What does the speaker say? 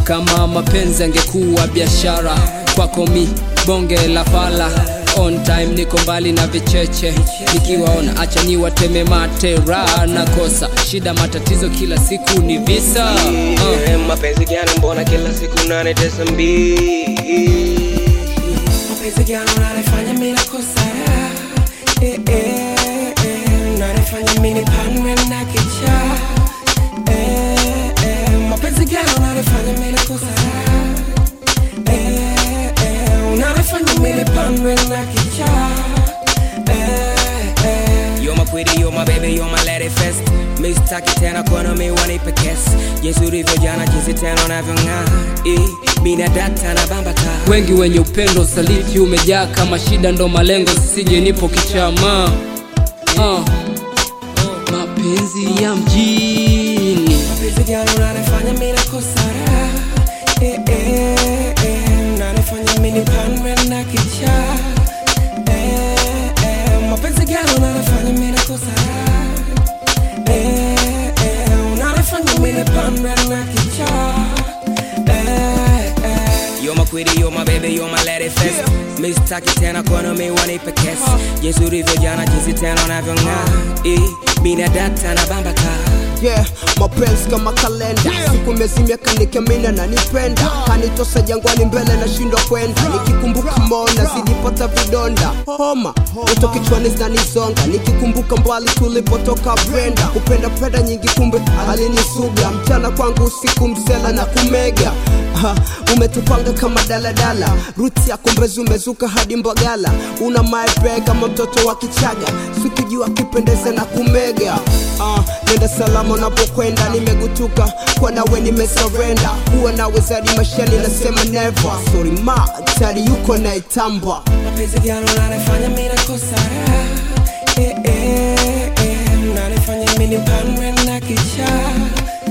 kama mapenzi angekuwa biashara kwako mi bonge la fala on time niko mbali na vicheche nikiwaona acha niwateme matera nakosa shida matatizo kila siku ni visa uh. Eh, mapenzi gani mbona kila siku nanitesa mbii mapenzi gani unanifanya mimi nakosa raha? eh, eh, eh, unanifanya mimi nipanwe na kichaa eh, eh, mapenzi gani unanifanya mimi nakosa raha? eh, eh, unanifanya mimi nipanwe na kichaa eh, eh. You're my pretty, you're my baby, you're my lady first Mistaki tena kuona mi wanipe kesi Jinsi ulivyo jana, jinsi tena unavyong'aa Eh, mi na data na bamba kaa wengi wenye upendo saliti umejaa kama shida ndo malengo sisije nipo kichama uh. mapenzi ya mjini Mapenzi gani unanifanya mimi nakosa raha? Eh, eh, eh, unanifanya mimi nipanwe na kichaa eh, eh, mapenzi gani unanifanya mimi nakosa raha? eh, eh, unanifanya mimi nipanwe na kichaa eh, eh. You're my queen, you're my baby, you're my lady first Mistaki tena kuona mi wanipe kesi Jinsi ulivyo jana, jinsi tena unavyong'aa eh, mi na data na bamba kaa yeah, mapenzi kama kalenda siku mezimia kanikemina na nipenda kanitosa jangwani mbele na shindwa kwenda nikikumbuka mona zilipata vidonda homa uto kichwani zinanizonga nikikumbuka mbali tulipotoka brenda kupenda penda nyingi kumbe alinisuga mchana kwangu usiku msela na kumega ha, umetupanga kama daladala ruti ya kumbezi umezuka hadi mbagala una maepe kama mtoto wa kichaga sikijua kipendeze na kumega uh, nenda salama unapokwenda nimegutuka kwa nawe nimesurrender huwa nawe zaidi mashani nasema never sorry ma tari yuko naitamba mapenzi gani unanifanya mimi nakosa raha? eh, eh, eh, unanifanya mimi nipanwe na kichaa